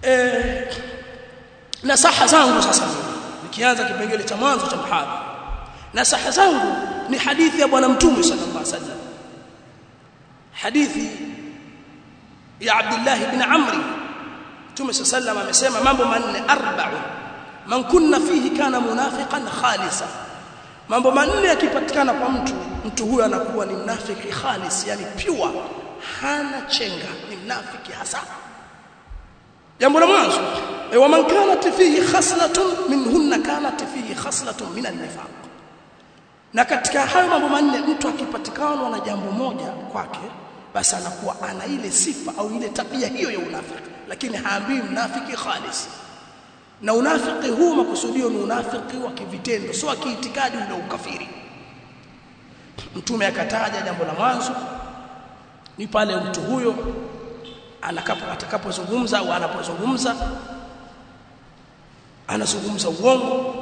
eh nasaha zangu sasa nikianza kipengele cha mwanzo cha mhadhara nasaha zangu ni hadithi ya bwana mtume sallallahu alaihi wasallam hadithi ya Abdullah ibn Amr Mtume sallallahu amesema mambo manne arba'u man kunna fihi kana munafiqan khalisa mambo manne yakipatikana kwa mtu mtu huyo anakuwa ni mnafiki khalis yani pure hana chenga ni mnafiki hasa jambo la mwanzo wa man kanat fihi khaslatun minhunna kanat fihi khaslatun min an-nifaq na katika hayo mambo manne mtu akipatikana na jambo moja kwake basi anakuwa ana ile sifa au ile tabia hiyo ya unafiki lakini haambii mnafiki khalis na unafiki huu makusudio ni unafiki wa kivitendo sio wa kiitikadi ule ukafiri mtume akataja jambo la mwanzo ni pale mtu huyo anakapo atakapozungumza au anapozungumza anazungumza uongo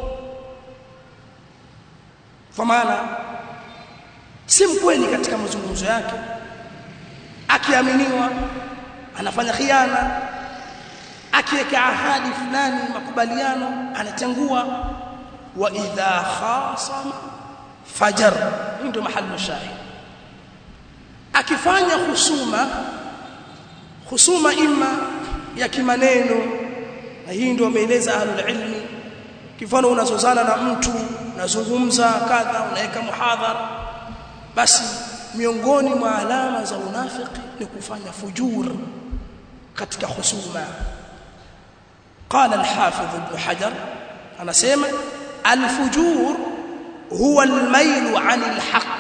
kwa maana si mkweli katika mazungumzo yake akiaminiwa anafanya khiana akiweka ahadi fulani makubaliano anatengua wa idha khasama fajar hii ndio mahali shahid akifanya husuma husuma ima ya kimaneno na hii ndio wameeleza ahlul ilmi kifano unazozana na mtu unazungumza kadha unaweka muhadhara basi miongoni mwa alama za unafiki ni kufanya fujur katika husuma قال الحافظ ابن حجر انا سيما الفجور هو الميل عن الحق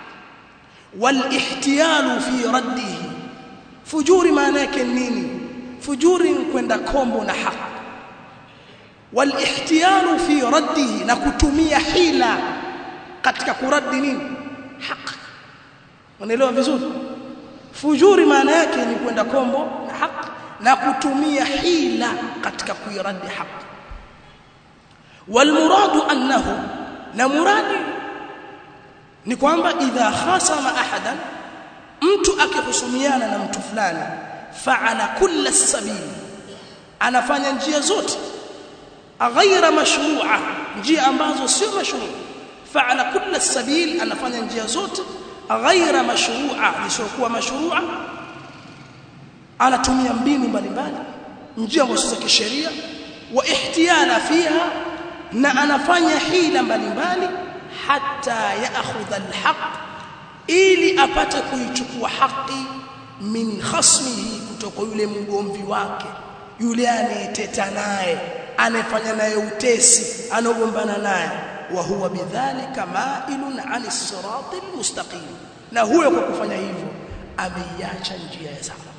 والاحتيال في رده فجور maana yake nini fujuri ni kwenda kombo na haki walihtiyalu fi raddihi na kutumia hila katika kuradi nini haki unaelewa vizuri fujuri maana yake ni kwenda kombo na haki na kutumia hila katika kuiradi haki walmuradu annahu na muradi ni kwamba idha khasama ahadan mtu akihusumiana na mtu fulani fa'ala kulla sabili anafanya njia zote ghaira mashru'a njia ambazo sio mashru' fa'ala kulla sabil anafanya njia zote ghaira mashru'a isiyokuwa mashru'a anatumia mbinu mbalimbali njia ambazo za kisheria wa ihtiyala fiha na anafanya hila mbalimbali hata yaakhudha alhaq ili apate kuichukua haki min khasmihi kutoka yule mgomvi wake yule anayeteta naye anayefanya naye utesi anogombana naye wa huwa bidhalika mailun ani siratil mustaqim na huyo kwa kufanya hivyo ameiacha njia ya sawa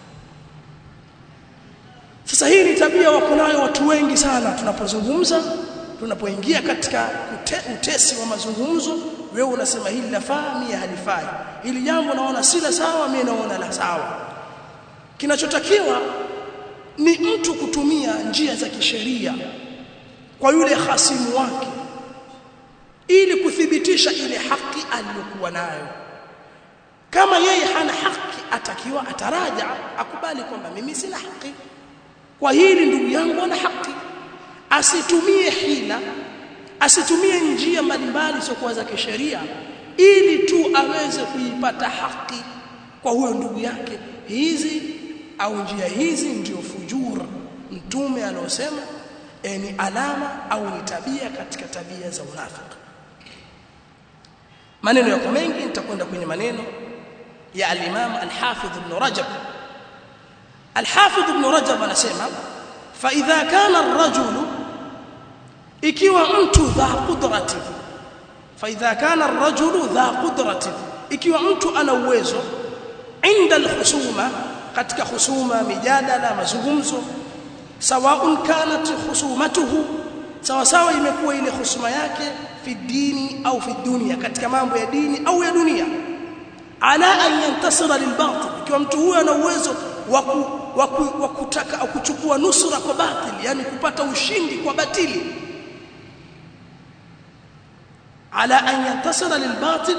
sasa hii ni tabia wako nayo watu wengi sana tunapozungumza tunapoingia katika ute, utesi wa mazungumzo wewe unasema hili lafaa mimi halifai hili jambo naona si la sawa mimi naona la sawa kinachotakiwa ni mtu kutumia njia za kisheria kwa yule hasimu wake ili kuthibitisha ile haki aliyokuwa nayo kama yeye hana haki atakiwa ataraja akubali kwamba mimi sina haki kwa hili ndugu yangu ana haki asitumie hila asitumie njia mbalimbali zisizokuwa za kisheria ili tu aweze kuipata haki kwa huyo ndugu yake hizi au njia hizi ndio fujur mtume aliosema e, ni alama au ni tabia katika tabia za unafiki maneno yako mengi nitakwenda kwenye maneno ya al-Imam al-Hafidh Ibn Rajab al-Hafidh Ibn Rajab anasema fa idha kana ar-rajulu ikiwa mtu dha qudrati fa idha kana ar-rajulu dha qudrati ikiwa mtu ana uwezo inda al-husuma katika husuma mijadala mazungumzo sawaun kanat husumatuhu sawa sawa imekuwa ile husuma yake fi dini au fi dunia katika mambo ya dini au ya dunia ala an yantasira lilbatil ikiwa mtu huyo ana uwezo wa kutaka au kuchukua nusura kwa batil yani kupata ushindi kwa batili ala an yantasira lilbatil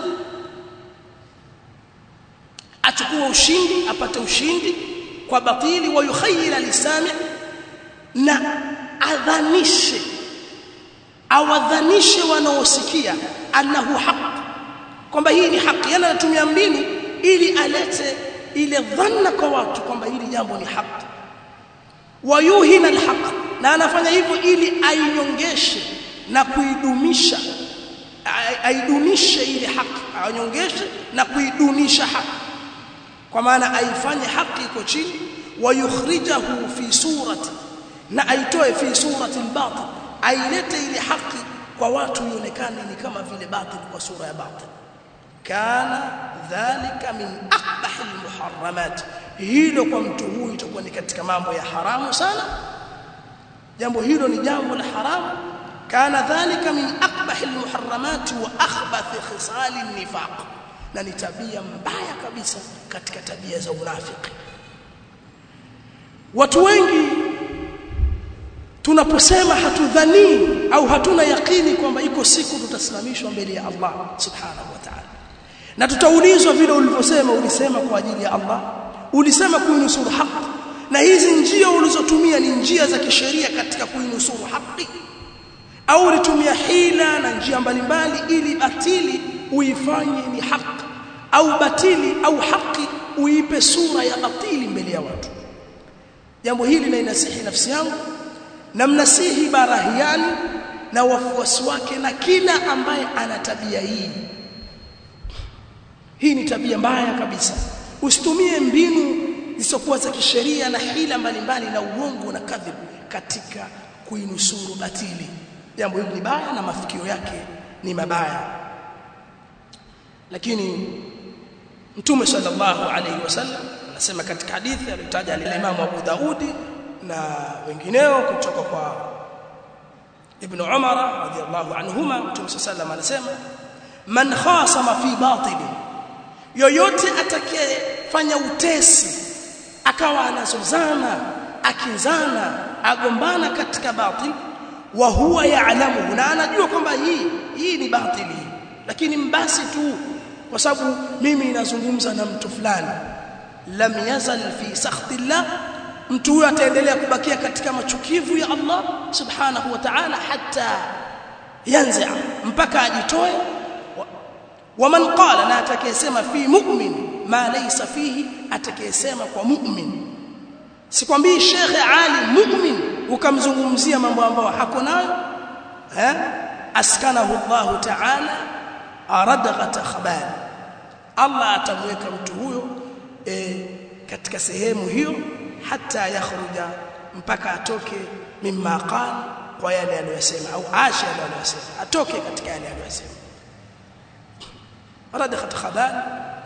achukue ushindi apate ushindi kwa batili wa yukhayyila lisami na adhanishe awadhanishe wanaosikia annahu haq kwamba hii ni haki yana anatumia mbinu ili alete ile dhanna kwa watu kwamba hili jambo ni haki wayuhina alhaq na anafanya hivyo ili ainyongeshe na kuidumisha aidunishe ile haki ainyongeshe na kuidunisha haki kwa maana aifanye haki iko chini wayukhrijahu fi surati na aitoe fi surati albatil ailete ile haki kwa watu ionekane ni kama vile batil kwa sura ya batil kana dhalika min aqbah almuharramat hilo kwa mtu huyu itakuwa ni katika mambo ya haramu sana jambo hilo ni jambo la haramu kana dhalika min aqbah almuharramat wa akhbath khisal an-nifaq na ni tabia mbaya kabisa katika tabia za unafiki watu wengi tunaposema hatudhani au hatuna yakini kwamba iko siku tutasimamishwa mbele ya Allah subhanahu wa ta'ala na tutaulizwa vile ulivyosema ulisema kwa ajili ya Allah ulisema kuinusuru haki na hizi njia ulizotumia ni njia za kisheria katika kuinusuru haki au ulitumia hila na njia mbalimbali ili batili uifanye ni haki au batili au haki uipe sura ya batili mbele ya watu jambo hili nainasihi nafsi yangu na mnasihi barahiani na wafuasi wake na kila ambaye ana tabia hii hii ni tabia mbaya kabisa usitumie mbinu zisizokuwa za kisheria na hila mbalimbali na uongo na kadhib katika kuinusuru batili jambo hili ni baya na mafikio yake ni mabaya lakini mtume sallallahu alayhi wasallam anasema katika hadithi aliyotaja al-Imam Abu Daudi na wengineo kutoka kwa Ibn Umar radhiyallahu anhuma mtume sallallahu anasema man khasama fi batili yoyote atakayefanya utesi akawa anazozana akinzana agombana katika batil wa huwa ya'lamu na anajua kwamba hii hii ni batili lakini mbasi tu kwa sababu mimi ninazungumza na mtu fulani lam yazal fi sakhtillah mtu huyo ataendelea kubakia katika machukivu ya Allah subhanahu wa ta'ala hatta yanza mpaka ajitoe waman qala na atakayesema fi mu'min ma laysa fihi atakayesema kwa mu'min sikwambii shekhe ali mu'min ukamzungumzia mambo ambayo hako nayo eh askanahu Allah ta'ala aradghata khabal Allah atamweka mtu huyo e, katika sehemu hiyo hata yakhruja mpaka atoke mimma qala kwa yale aliyosema au asha yale aliyosema atoke katika yale aliyosema radghat khabal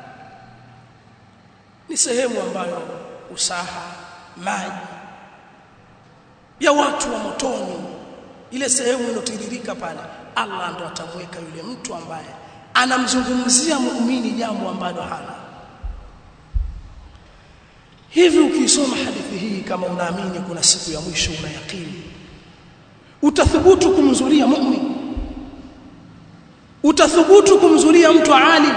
ni sehemu ambayo usaha maji ya watu wa motoni ile sehemu inotiririka pale Allah ndo atamweka yule mtu ambaye anamzungumzia muumini jambo ambalo hana hivi ukisoma hadithi hii kama unaamini kuna siku ya mwisho una yakini utathubutu kumzulia muumini utathubutu kumzulia mtu alim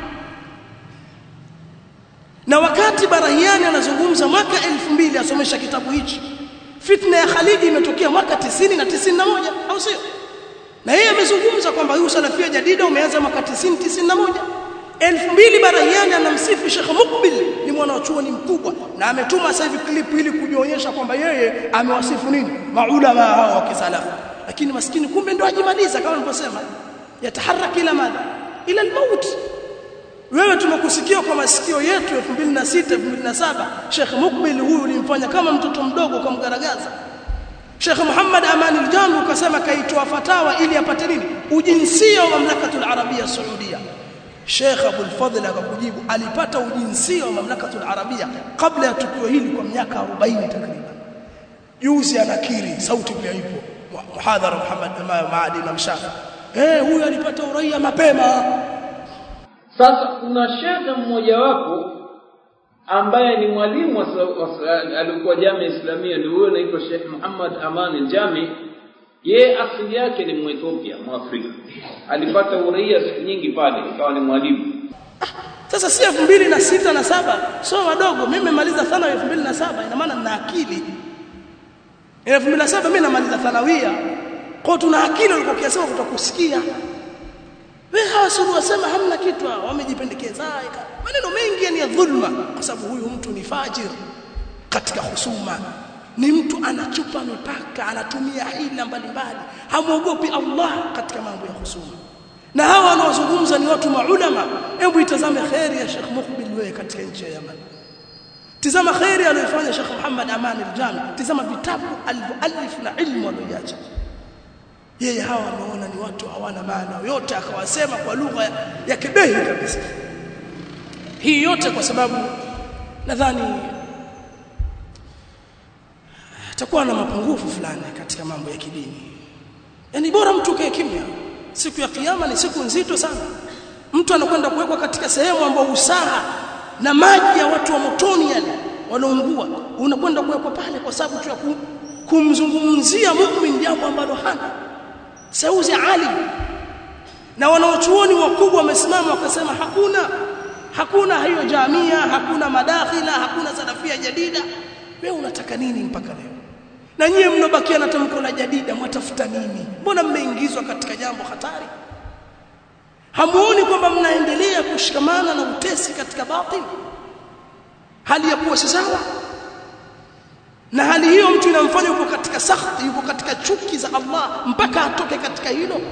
na wakati barahiani anazungumza mwaka 2000 asomesha kitabu hichi fitna ya Khalid imetokea mwaka 90 na 91 au sio na yeye amezungumza kwamba huu salafia jadida umeanza mwaka 90 91 2000 barahiani anamsifu Sheikh Mukbil ni mwanachuoni mkubwa na ametuma sasa hivi clip ili kujionyesha kwamba yeye amewasifu nini maulama hao wa kisalafu lakini maskini kumbe ndo ajimaliza kama nilivyosema yataharaki ila madha ila almaut wewe tumekusikia kwa masikio yetu 2006 2007 Sheikh Mukbil huyu ulimfanya kama mtoto mdogo kumgaragaza Sheikh Muhammad Aman al-Jami ukasema kaitoa fatawa ili apate nini ujinsia wa mamlakatul arabia saudia Sheikh Abdul Fadhl akakujibu alipata ujinsia wa mamlakatul arabia kabla ya tukio hili kwa miaka 40 takriban juzi anakiri sauti pia ipo muhadhara Muhammad Maadi na Mshafi eh huyu alipata uraia mapema sasa kuna shekhe mmoja wapo ambaye ni mwalimu alikuwa jamii islamia ndio huyo anaitwa Sheikh Muhammad Aman al-Jami ye asili yake ni Mwethiopia Mwafrika alipata uraia siku nyingi pale ikawa ni mwalimu sasa si 2006 na saba sio wadogo mimi nimemaliza sana 2007 ina maana nina akili 2007 mimi namaliza thanawia kwa tuna akili walikuwa kiasema tutakusikia wewe hawasuru wasema hamna kitu wamejipendekeza maneno mengi yani ya dhulma kwa sababu huyu mtu ni fajir katika husuma ni mtu anachupa mipaka anatumia hila mbalimbali hamuogopi Allah katika mambo ya husuma na hawa wanaozungumza ni watu maulama hebu itazame khairi ya Sheikh Muqbil wewe katika nchi ya Yemen tizama khairi aliyofanya Sheikh Muhammad Aman al-Jami tizama vitabu alivyoalif na ilmu aliyoacha yeye hawa wameona ni watu hawana maana yote akawasema kwa lugha ya, ya kibehi kabisa hii yote kwa sababu nadhani atakuwa na mapungufu fulani katika mambo ya kidini yani bora mtu kae kimya siku ya kiyama ni siku nzito sana mtu anakwenda kuwekwa katika sehemu ambayo usaha na maji ya watu wa motoni yale wanaungua unakwenda kuwekwa pale kwa sababu tu ya kumzungumzia muumini jambo ambalo hana sauzi alim na wanaochuoni wakubwa wamesimama wakasema hakuna hakuna hiyo jamia hakuna madakhila hakuna salafia jadida wewe unataka nini mpaka leo na nyie mnobakia na tamko la jadida mwatafuta nini mbona mmeingizwa katika jambo hatari hamuoni kwamba mnaendelea kushikamana na utesi katika batil hali ya kuwa si sawa na hali hiyo mtu inamfanya yuko katika sakhti yuko katika chuki za Allah mpaka atoke katika hilo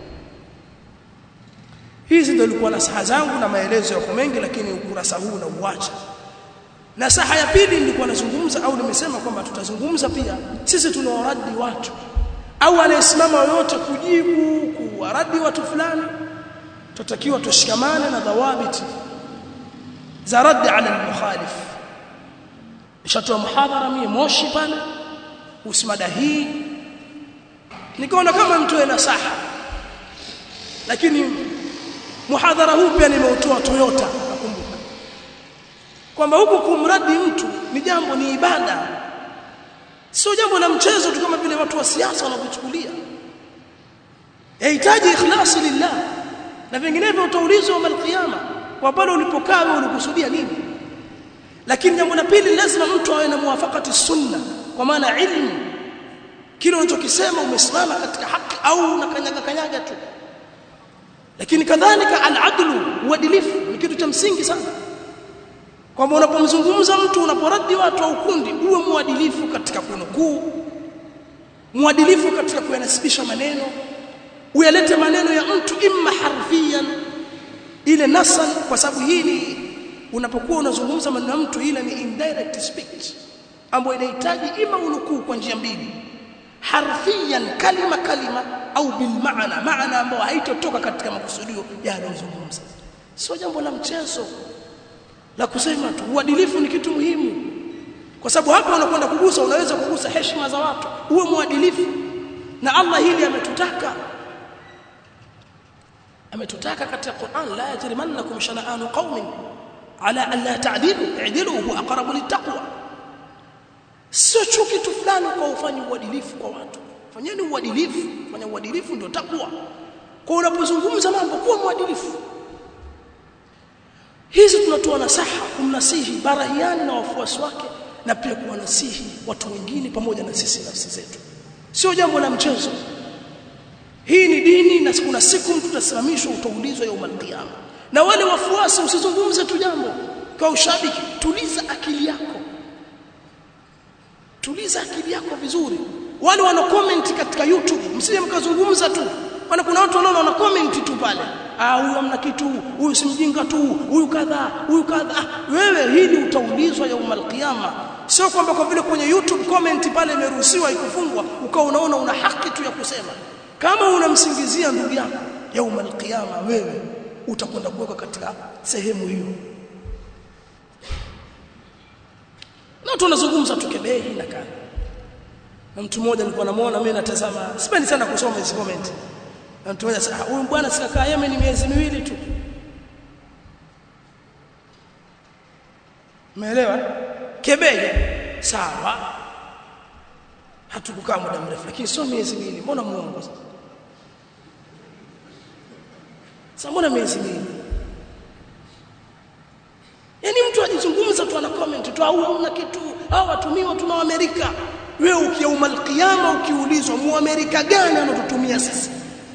hizi ndio ilikuwa nasaha zangu na maelezo yako mengi lakini ukurasa huu na uacha nasaha ya pili nilikuwa nazungumza au nimesema kwamba tutazungumza pia sisi tunawaradi watu au anayesimama yoyote kujibu kuwaradi watu fulani tutakiwa tushikamane na dhawabiti za raddi ala al-mukhalif nishatoa muhadhara mie moshi pale usimada hii nikaona kama mtu ana saha lakini muhadhara huu pia nimeutoa Toyota nakumbuka kwamba huku kumradi mtu ni jambo ni ibada sio jambo la mchezo tu kama vile watu wa siasa wanavyochukulia yahitaji ikhlasi lillah na vinginevyo utaulizwa yawm alqiyama kwa pale ulipokaa wewe ulikusudia nini lakini jambo la pili lazima mtu awe na muwafaqati sunna kwa maana ilmu kile unachokisema umesimama katika haki au unakanyaga kanyaga tu lakini kadhalika al-adlu uadilifu ni kitu cha msingi sana kwamba unapomzungumza mtu unaporadi watu au kundi uwe muadilifu katika kunukuu muadilifu katika kuyanasibisha maneno uyalete maneno ya mtu imma harfiyan ile nasan kwa sababu hii ni unapokuwa unazungumza maneno ya mtu ile ni indirect speech ambayo inahitaji ima unukuu kwa njia mbili harfiyan kalima kalima au bil maana maana ambayo haitotoka katika makusudio yanayozungumza sio jambo la mchezo la kusema tu uadilifu ni kitu muhimu kwa sababu hapa unakwenda kugusa unaweza kugusa heshima za watu uwe muadilifu na Allah hili ametutaka ametutaka katika Qur'an la yajrimannakum shana'anu qaumin ala an la ta'dilu i'dilu huwa aqrabu littaqwa sio chuki tu fulani kwa ufanye uadilifu kwa watu fanyeni uadilifu fanya uadilifu ndio takwa kwa unapozungumza mambo kuwa mwadilifu hizi tunatoa nasaha kumnasihi barahiani na wafuasi wake na pia kuwanasihi watu wengine pamoja na sisi nafsi zetu sio jambo la mchezo hii ni dini na kuna siku mtu utasimamishwa utaulizwa ya umalqiyama na wale wafuasi usizungumze tu jambo kwa ushabiki tuliza akili yako tuliza akili yako vizuri wale wana comment katika YouTube msije mkazungumza tu maana kuna watu wanaona wana comment tu pale ah huyu amna kitu huyu si mjinga tu huyu kadha huyu kadha ah, wewe hili utaulizwa yaumal qiyama sio kwamba kwa vile kwenye YouTube comment pale imeruhusiwa ikufungwa ukawa unaona una haki tu ya kusema kama unamsingizia ndugu yako yaumal qiyama wewe utakwenda kuwekwa katika sehemu hiyo na tunazungumza tukebehi na kana na mtu mmoja nilikuwa namuona mimi natazama sipendi sana kusoma hizo comment na mtu mmoja sasa huyu bwana sikakaa Yemen miezi miwili tu umeelewa kebehi sawa hatukukaa muda mrefu lakini sio miezi miwili mbona muongo sasa sasa mbona miezi miwili Yaani mtu ajizungumza tu ana comment tu au hamna kitu au watumiwa tuna Amerika wewe ukiyauma alqiyama ukiulizwa muamerika gani anatutumia sisi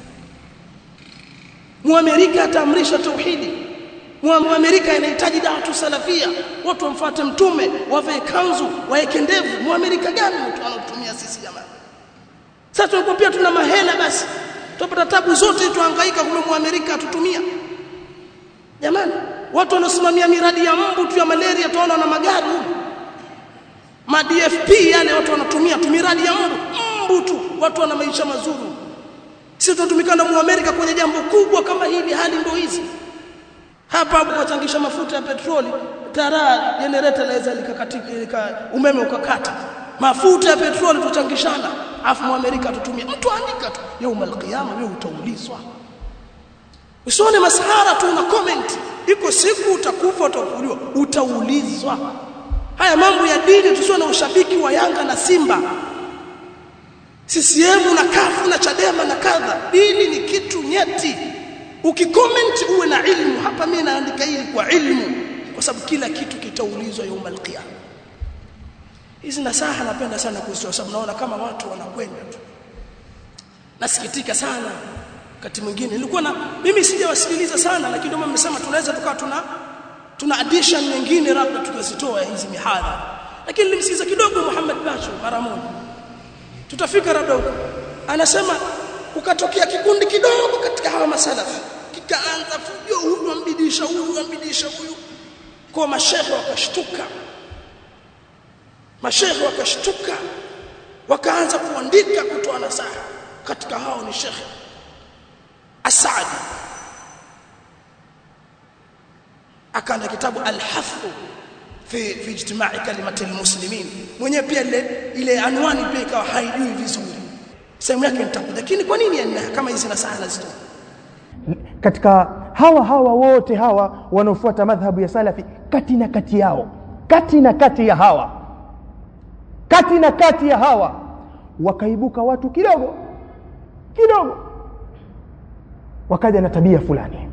muamerika ataamrisha tauhidi muamerika inahitaji da'watu salafia watu wamfuate mtume wavae kanzu waeke ndevu muamerika gani mtu anatutumia sisi jamani sasa tunapokuwa tuna mahela basi tupata tabu zote tuhangaika kumbe muamerika atutumia jamani watu wanaosimamia miradi ya mbu tu ya malaria tunaona na magari huko ma DFP yale watu wanatumia tu miradi ya mbu mbu tu watu wana maisha mazuri sisi tunatumika na muamerika kwenye jambo kubwa kama hili hali ndio hizi hapa hapo kuchangisha mafuta ya petroli tara generator laweza likakatika umeme ukakata mafuta ya petroli tuchangishana afu muamerika tutumia mtu andika tu yaumul qiyama wewe utaulizwa usione masahara tu na comment iko siku utakufa utafufuliwa utaulizwa haya mambo ya dini tusio na ushabiki wa Yanga na Simba CCM na kafu na Chadema na kadha dini ni kitu nyeti ukicomment uwe na ilmu hapa mimi naandika hili kwa ilmu kwa sababu kila kitu kitaulizwa yaumul qiyama hizi nasaha napenda sana kuzitoa sababu naona kama watu wanakwenda tu nasikitika sana wakati mwingine nilikuwa na mimi sijawasikiliza sana lakini ndio mmesema tunaweza tukawa tuna tuna addition nyingine labda tukazitoa hizi mihadhara lakini nilimsikiza kidogo Muhammad Bacho mara moja tutafika labda huko anasema ukatokea kikundi kidogo katika hawa masalafi kikaanza fujo huyu ambidisha huyu ambidisha huyu kwa mashehe wakashtuka mashehe wakashtuka wakaanza kuandika kutoa nasaha katika hao ni shekhe Asadi akaanda kitabu al-hafu fi fi ijtima'i kalimati al-muslimin mwenyewe pia ile ile anwani pia ikawa haijui vizuri sehemu yake nitakuja lakini kwa nini yana kama hizi nasaha nazitoa katika hawa hawa wote hawa wanaofuata madhhabu ya salafi kati na kati yao kati na kati ya hawa kati na kati ya hawa wakaibuka watu kidogo kidogo wakaja na tabia fulani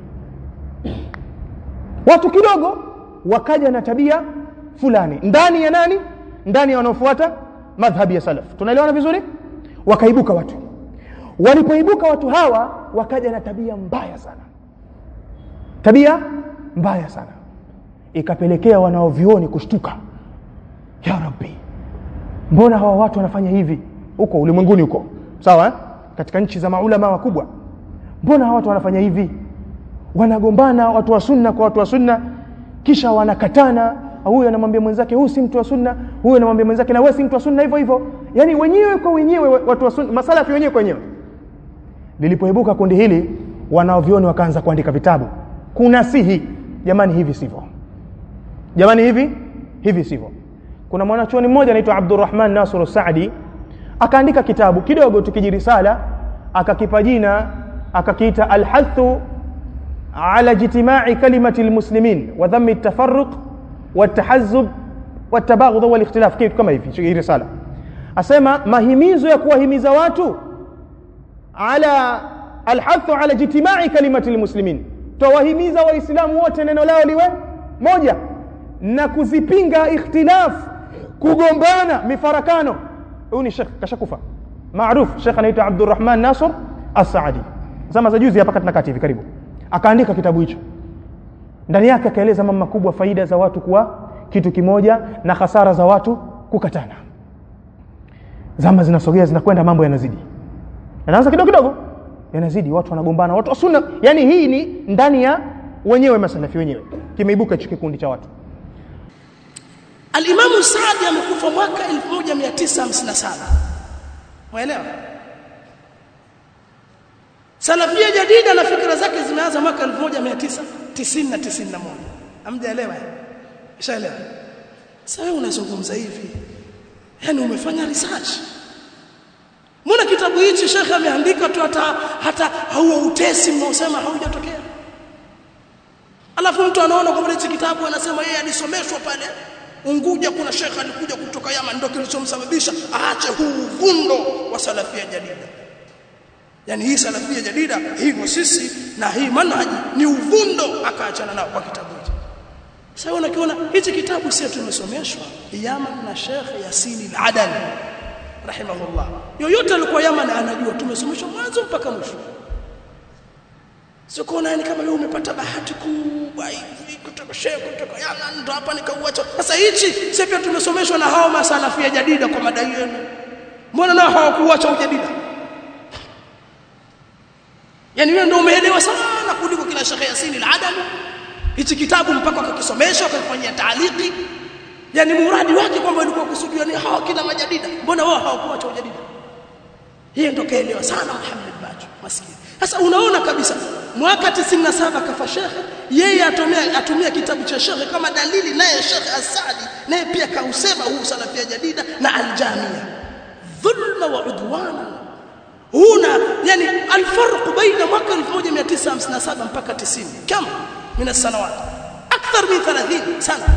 watu kidogo wakaja na tabia fulani ndani ya nani ndani ya wanaofuata madhhabi ya salaf tunaelewana vizuri wakaibuka watu walipoibuka watu hawa wakaja na tabia mbaya sana tabia mbaya sana ikapelekea wanaovioni kushtuka ya rabbi mbona hawa watu wanafanya hivi huko ulimwenguni huko sawa eh? katika nchi za maulama wakubwa mbona hawa watu wanafanya hivi wanagombana watu wa sunna kwa watu wa sunna kisha wanakatana huyu anamwambia mwenzake huyu si mtu wa sunna huyu anamwambia mwenzake na wewe si mtu wa sunna hivyo hivyo yani wenyewe kwa wenyewe watu wa sunna masalafi wenyewe kwa wenyewe lilipoibuka kundi hili wanaovioni wakaanza kuandika vitabu kunasihi jamani hivi sivyo jamani hivi hivi sivyo kuna mwanachuoni mmoja anaitwa Abdurrahman Nasr Saadi akaandika kitabu kidogo tukijirisala akakipa jina akakiita alhathu ala ijtimai kalimati almuslimin wa dhammi at-tafarruq والتحزب والتباغض والاختلاف kitu kama hivi hii risala asema mahimizo ya kuwahimiza watu ala alhathu ala ijtimai kalimati almuslimin tawahimiza waislamu wote neno lao liwe moja na kuzipinga ikhtilaf kugombana mifarakano huyu ni shekh kashakufa maarufu shekh anaitwa Abdurrahman Nasr As-Saadi zama za juzi hapa katika kati hivi karibu akaandika kitabu hicho ndani yake akaeleza mambo makubwa faida za watu kuwa kitu kimoja na hasara za watu kukatana zama zinasogea zinakwenda mambo yanazidi yanaanza kidogo kidogo yanazidi watu wanagombana watu wa sunna yani hii ni ndani ya wenyewe masalafi wenyewe kimeibuka hicho kikundi cha watu Al-Imam Saadi amekufa mwaka 1957 Waelewa? Salafia jadida na fikra zake zimeanza mwaka 1990 na 91. Hamjaelewa? Ishaelewa? Sasa wewe unazungumza hivi. Yaani umefanya research. Mbona kitabu hichi Sheikh ameandika tu hata hata huo utesi mnaosema haujatokea? Alafu mtu anaona kwamba hichi kitabu anasema yeye alisomeshwa pale Unguja kuna shekha alikuja kutoka Yaman ndio kilichomsababisha aache huu uvundo wa salafia jadida. Yaani hii salafia jadida hivyo sisi na hii manhaji ni uvundo akaachana nao kwa kitabu hicho. Sasa unakiona hichi kitabu sisi tumesomeshwa Yaman na Sheikh Yasin al-Adani. rahimahullah yoyote alikuwa Yaman anajua tumesomeshwa mwanzo mpaka mwisho sio kuona yani kama wewe umepata bahati kubwa hivi kutoka shehe kutoka Yaman ndo hapa nikauacha sasa hichi sisi pia tumesomeshwa na hao masalafia jadida kwa madai yenu mbona nao hawakuacha ujadida yani wewe ndio umeelewa sana kuliko kila Sheikh Yasin al-Adami hichi kitabu mpaka akakisomesha akafanyia taaliki yani muradi wake kwamba ilikuwa kusudiwa ni hawa kila majadida mbona wao hawakuacha ujadida yeye ndo kaelewa sana Muhammad Bacho maskini sasa unaona kabisa mwaka 97 kafa shekhe yeye atumia atumia kitabu cha shekhe kama dalili naye shekhe Asadi naye pia kausema huu salafia jadida na aljamia dhulma wa udwana huna yani alfarq baina mwaka 1957 mpaka 90 kama من السنوات اكثر من 30 سنه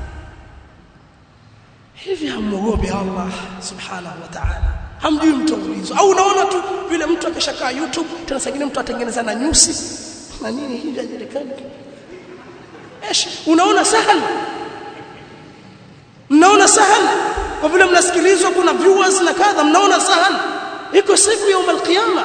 hivi hamuogopi Allah subhanahu wa ta'ala hamjui mtaulizo au unaona tu vile mtu akishakaa YouTube tena sangine mtu atengeneza na nyusi na nini hivi hajulikani ايش unaona sahal mnaona sahal kwa vile mnasikilizwa kuna viewers na kadha mnaona sahal iko siku ya al-qiyama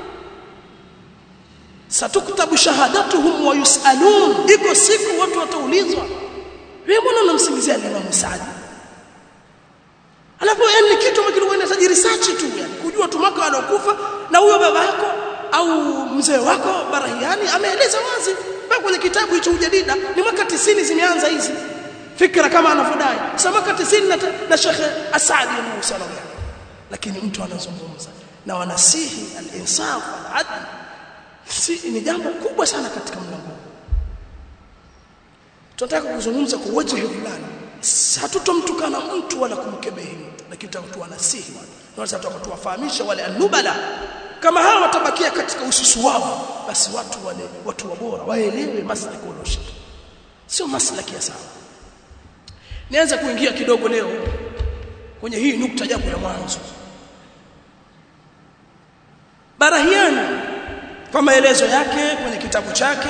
satuktabu shahadatuhum wa yusalun iko siku watu wataulizwa wewe mbona unamsingizia Imam Saadi alafu yani kitu kilikuwa inahitaji research tu yani kujua tu mwaka alokufa na huyo baba yako au mzee wako Barahiani ameeleza wazi mpaka kwenye kitabu hicho ujadida ni mwaka 90 zimeanza hizi fikra kama anavyodai sasa mwaka 90 na, na Sheikh Asadi Musa lakini mtu anazungumza na wanasihi al-insaf al-adl si ni jambo kubwa sana katika mlango tunataka kuzungumza kwa wajihi fulani hatutomtukana mtu wala kumkebehi mtu lakini tutakuwa nasihi watu na sasa tuwafahamisha wale anubala kama hawa watabakia katika ususu wao basi watu wale watu wabora waelewe maslaki walioshika sio maslaki ya sawa nianze kuingia kidogo leo kwenye hii nukta japo ya mwanzo Barahiani kwa maelezo yake kwenye kitabu chake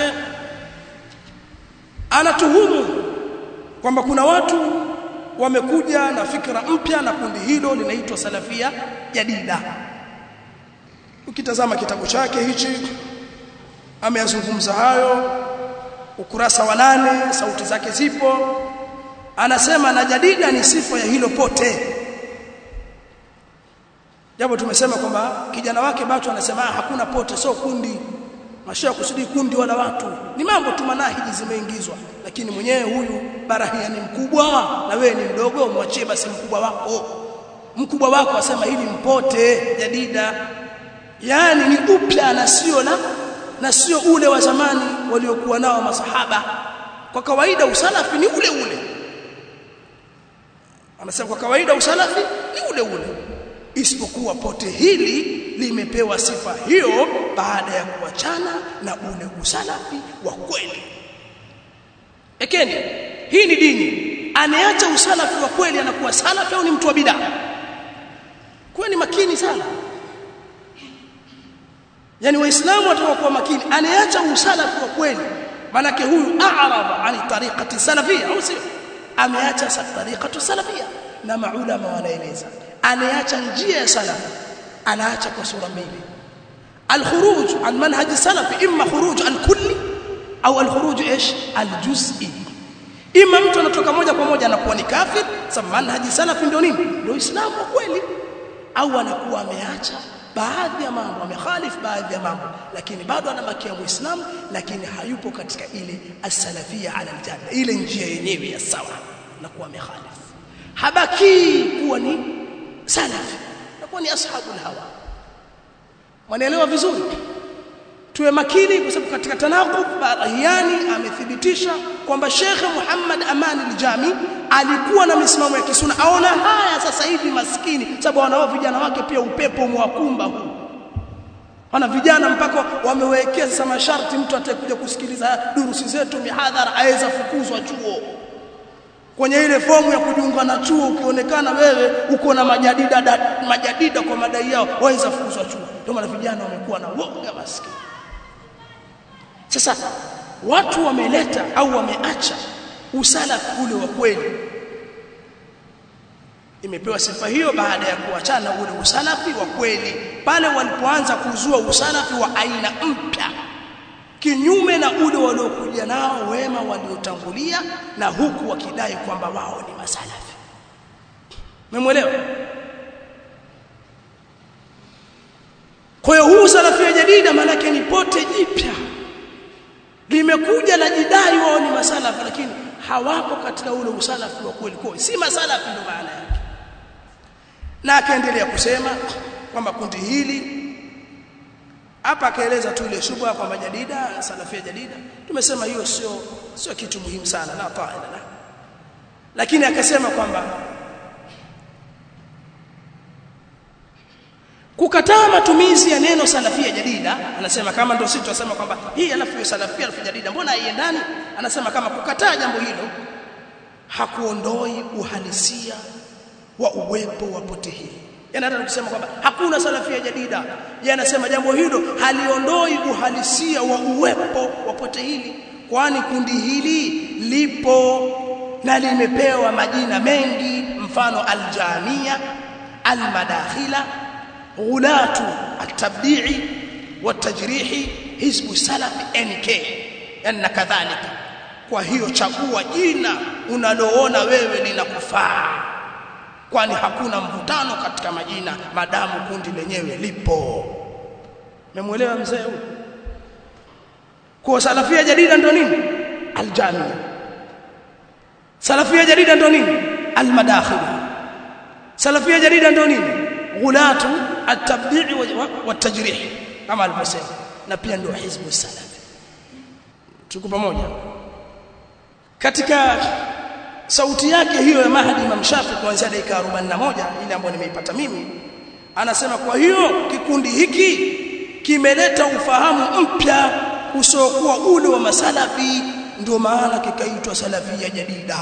anatuhumu kwamba kuna watu wamekuja na fikra mpya na kundi hilo linaitwa salafia jadida ukitazama kitabu chake hichi ameyazungumza hayo ukurasa wa nane sauti zake zipo anasema na jadida ni sifa ya hilo pote japo tumesema kwamba kijana wake Bacho anasema hakuna pote sio kundi mashia kusudi kundi wala watu ni mambo tu manahiji zimeingizwa lakini mwenyewe huyu barahia ni mkubwa na wewe ni mdogo mwachie basi mkubwa wako mkubwa wako asema hili mpote jadida yani ni upya na sio na na sio ule wa zamani waliokuwa nao masahaba kwa kawaida usalafi ni ule ule anasema kwa kawaida usalafi ni ule ule isipokuwa pote hili limepewa sifa hiyo baada ya kuachana na ule usalafi wa kweli ekeni hii ni dini anayeacha usalafi wa kweli anakuwa salafi au ni mtu wa bidaa kuwa ni makini sana yani waislamu watakuwa makini anayeacha usalafi wa kweli manake huyu a'rada ani tariqati salafia au sio ameacha tariqatu salafia na maulama wanaeleza anayeacha njia ya salaf anaacha kwa sura mbili الخروج عن منهج السلف اما خروج الكلي au الخروج ايش الجزئي ima mtu anatoka moja kwa moja anakuwa ni kafir sababu manhaji salafi ndio nini ndio uislamu kweli au anakuwa ameacha baadhi ya mambo amekhalif baadhi ya mambo lakini bado anabakia muislamu lakini hayupo katika ile as-salafia ala aljanna ile njia yenyewe ya sawa na kuwa amekhalif habaki kuwa ni salafi na kuwa ni ashabul hawa wanaelewa vizuri tuwe makini kwa sababu katika tanaqub Barahiani amethibitisha kwamba Sheikh Muhammad Aman al-Jami alikuwa na misimamo ya kisuna aona haya sasa hivi maskini sababu wanao vijana wake pia upepo umwakumba huu wana vijana mpaka wamewekea sasa masharti mtu atakuja kusikiliza durusi zetu mihadhara aweza fukuzwa chuo kwenye ile fomu ya kujiunga na chuo ukionekana wewe uko na majadida da, majadida kwa madai yao waweza fukuzwa chuo ndio maana vijana wamekuwa na woga maskini sasa watu wameleta au wameacha usalafi ule wa kweli imepewa sifa hiyo baada ya kuachana ule usalafi wa kweli pale walipoanza kuzua usalafi wa aina mpya kinyume na ule waliokuja nao wema waliotangulia na huku wakidai kwamba wao ni masalafi memwelewa kwa hiyo huu salafia jadida maanake ni pote jipya limekuja la jidai wao ni masalafi lakini hawapo katika ule usalafi wa kweli kweli si masalafi ndio maana yake na akaendelea kusema kwamba kundi hili hapa akaeleza tu ile shubha kwamba jadida salafia jadida tumesema hiyo sio sio kitu muhimu sana na taala la lakini akasema kwamba kukataa matumizi ya neno salafia jadida anasema kama ndio sisi tunasema kwamba hii alafu hiyo salafia alafu jadida mbona haiendani anasema kama kukataa jambo hilo hakuondoi uhalisia wa uwepo wa pote hili yani hata tukisema kwamba hakuna salafia jadida yeye anasema jambo hilo haliondoi uhalisia wa uwepo wa pote hili kwani kundi hili lipo na limepewa majina mengi mfano aljamia almadakhila غلاة التبديع والتجريح حزب السلف NK ان كذلك kwa hiyo chagua jina unaloona wewe linakufaa kwani hakuna mvutano katika majina madamu kundi lenyewe lipo memwelewa mzee huyu kwa salafia jadida ndo nini aljamia salafia jadida ndo nini almadakhila salafia jadida ndo nini ghulatu at-tabdi' wat-tajrih kama alivyosema na pia ndio hizbu salaf tuko pamoja katika sauti yake hiyo ya Mahdi Imam Shafi kuanzia dakika 41 ile ambayo nimeipata mimi anasema kwa hiyo kikundi hiki kimeleta ufahamu mpya usiokuwa ule wa masalafi ndio maana kikaitwa salafia jadida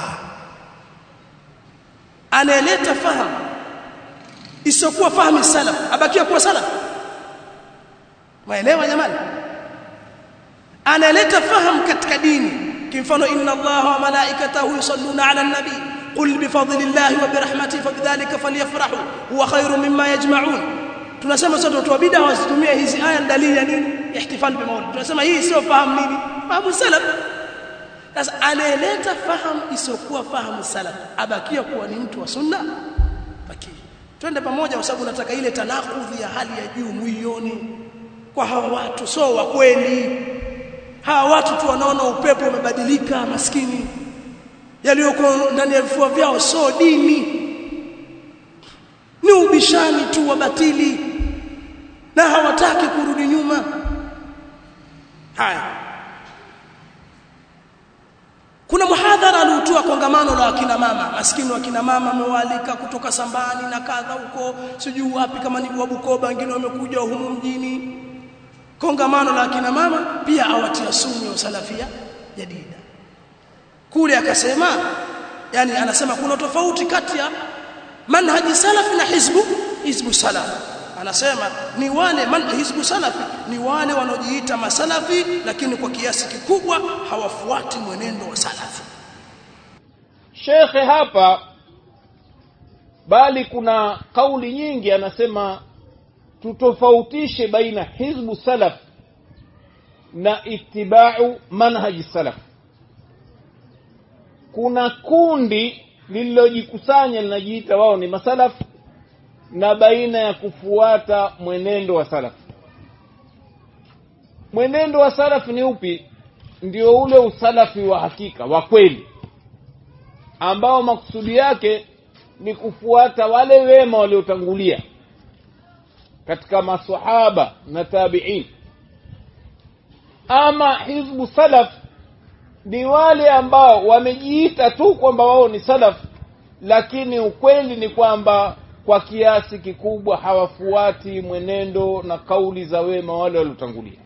aneleta fahamu isiyokuwa fahamu salaf abakia kuwa salaf maelewa jamani analeta fahamu katika dini kimfano inna allaha wa malaikatahu yusalluna ala nabi qul bifadlillahi wa birahmatihi fabidhalika falyafrahu huwa khairu mimma yajma'un tunasema sote watu wa bid'a wasitumie hizi aya dalili ya nini ihtifal bi maulid tunasema hii sio fahamu nini fahamu salaf sasa analeta fahamu isiyokuwa fahamu salaf abakia kuwa ni mtu wa sunna bakia twende pamoja kwa sababu nataka ile tanakudhi ya hali ya juu muione kwa hawa watu so wa kweli hawa watu tu wanaona upepo umebadilika maskini yaliyoko ndani ya vifua vyao so dini ni ubishani tu wa batili na hawataki kurudi nyuma haya kuna muhadhara aliotoa kongamano la akina mama maskini wa kina mama amewaalika kutoka Sambani na kadha huko sijui wapi kama ni wa Bukoba wengine wamekuja humu mjini kongamano la akina mama pia awatia sumu ya salafia jadida kule akasema yani anasema kuna tofauti kati ya manhaji salafi na hizbu hizbu salaf anasema ni wale man hizbu salafi ni wale wanaojiita masalafi lakini kwa kiasi kikubwa hawafuati mwenendo wa salafi shekhe hapa bali kuna kauli nyingi anasema tutofautishe baina hizbu salaf na itibau manhaji salaf kuna kundi lililojikusanya linajiita wao ni masalaf na baina ya kufuata mwenendo wa salaf mwenendo wa salaf ni upi ndio ule usalafi wa hakika wa kweli ambao makusudi yake ni kufuata wale wema waliotangulia katika masahaba na tabi'in ama hizbu salaf ni wale ambao wamejiita tu kwamba wao ni salaf lakini ukweli ni kwamba kwa kiasi kikubwa hawafuati mwenendo na kauli za wema wale waliotangulia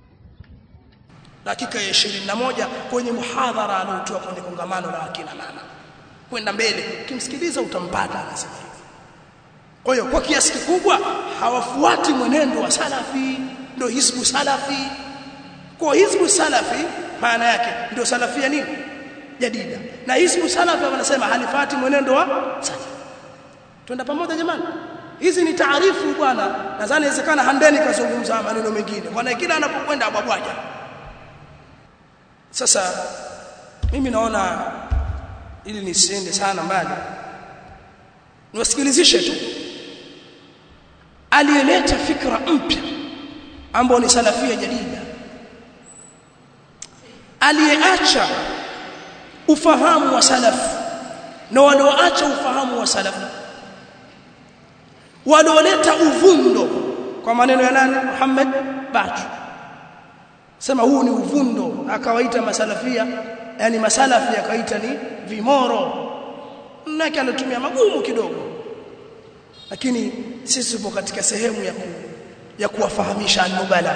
dakika ya 21 kwenye muhadhara aliotoa kwenye kongamano la akina mama kwenda mbele ukimsikiliza utampata anasema hivyo kwa hiyo kwa kiasi kikubwa hawafuati mwenendo wa salafi ndio hizbu salafi kwa hizbu salafi maana yake ndio salafia nini jadida na hizbu salafi wanasema halifati mwenendo wa salafi twenda pamoja jamani hizi ni taarifu bwana nadhani inawezekana handeni kazungumza maneno mengine bwana kila anapokwenda abwabwaja sasa mimi naona ili nisiende sana mbali niwasikilizishe tu aliyeleta fikra mpya ambao ni salafia jadida aliyeacha ufahamu wa salafu na walioacha ufahamu wa salafu walioleta uvundo kwa maneno ya nani Muhammad Bachu sema huu ni uvundo akawaita masalafia yani masalafi akaita ni vimoro nake anatumia magumu kidogo lakini sisi tupo katika sehemu ya ku, ya kuwafahamisha anubala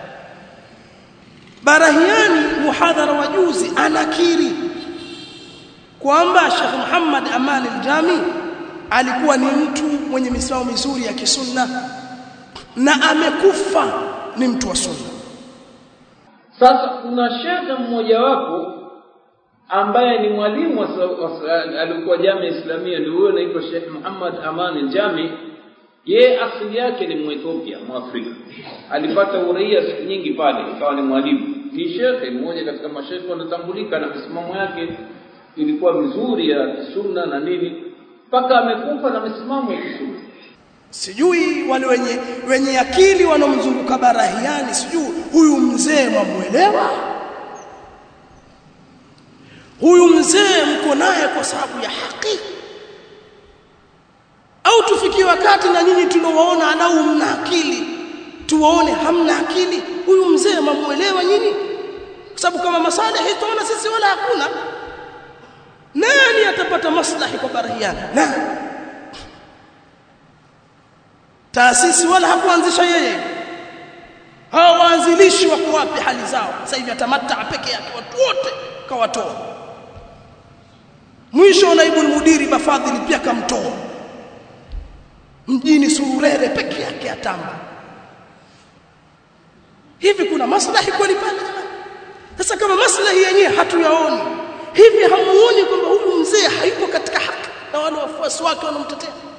Barahiani muhadhara wa juzi anakiri kwamba Sheikh Muhammad Aman al-Jami alikuwa ni mtu mwenye misimamo mizuri ya kisunna na amekufa ni mtu wa sunna sasa kuna shekhe mmojawapo ambaye ni mwalimu alikuwa jamii islamia ndio huyo anaitwa Sheikh Muhammad Aman al-Jami ye asili yake ni Mwethiopia Mwafrika alipata uraia siku nyingi pale ikawa ni mwalimu ni shekhe mmoja katika mashekhe wanatambulika na misimamo yake ilikuwa mizuri ya sunna na nini mpaka amekufa na misimamo ya sunna sijui wale wenye wenye akili wanaomzunguka barahiani sijui huyu mzee mwamuelewa huyu mzee mko naye kwa sababu ya haki au tufikie wakati na nyinyi tunawaona anau mna akili tuwaone hamna akili huyu mzee mwamuelewa nyinyi kwa sababu kama masalihi tuona sisi wala hakuna nani atapata maslahi kwa barahiani nani taasisi wala hakuanzisha yeye hao waanzilishi wako wapi hali zao sasa hivi atamatta peke yake watu wote kawatoa mwisho naibu mudiri bafadhili pia kamtoa mjini sururere peke yake atamba hivi kuna maslahi kweli pale jamani sasa kama maslahi yenyewe hatuyaoni hivi hamuoni kwamba huyu mzee hayupo katika haki na wale wafuasi wake wanamtetea